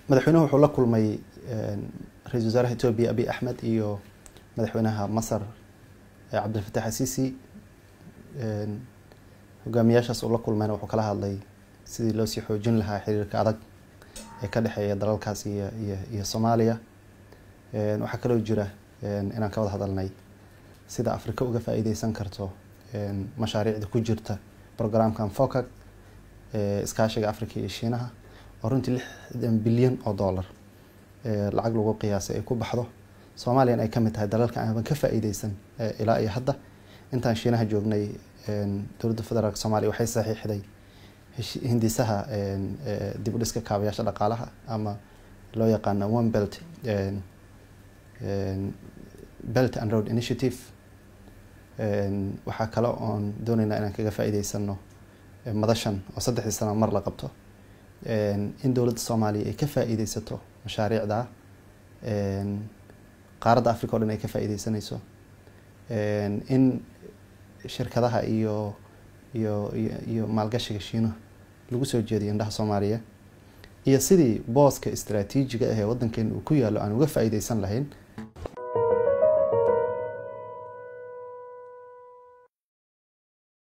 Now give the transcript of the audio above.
madaxweynuhu wuxuu la kulmay ra-isul wasaaraha etoobiya abiy axmed iyo madaxweynaha masar cabdilfatax asiisi hogaamiyaashaas uu la kulmayna wuxuu kala hadlay sidii loo sii xoojin lahaa xiriirka adag ee ka dhexeeya dalalkaas iyo iyo iyo soomaaliya waxaa kaloo jira inaan ka wada hadalnay sida afrika uga faa-iideysan karto mashaariicda ku jirta programkan focac iskaashiga africa iyo shiinaha oo runtii lixdan bilyan oo dollar lacag lagu qiyaasay ay ku baxdo soomaaliyana ay kamid tahay dalalka aanban ka faa-iideysan ilaa iyo hadda intaan shiinaha joognay dowladda federaalk soomaliya waxay saxiixday hindisaha dib u dhiska kaabayaasha dhaqaalaha ama loo yaqaano one belt belt and road initiative waxaa kale oon dooneynaa inaan kaga faa-iideysano madashan oo saddexdii sano mar la qabto in dowladda soomaaliya ay ka faa-iideysato mashaariicda qaaradda africa o dhan ay ka faa-iideysanayso in shirkadaha iyo iyo iyo maalgashiga shiinuha lagu soo jeediyo indhaha soomaaliya iyo sidii booska istraatiijiga ah ee waddankeena uu ku yaalo aan uga faa-iideysan lahayn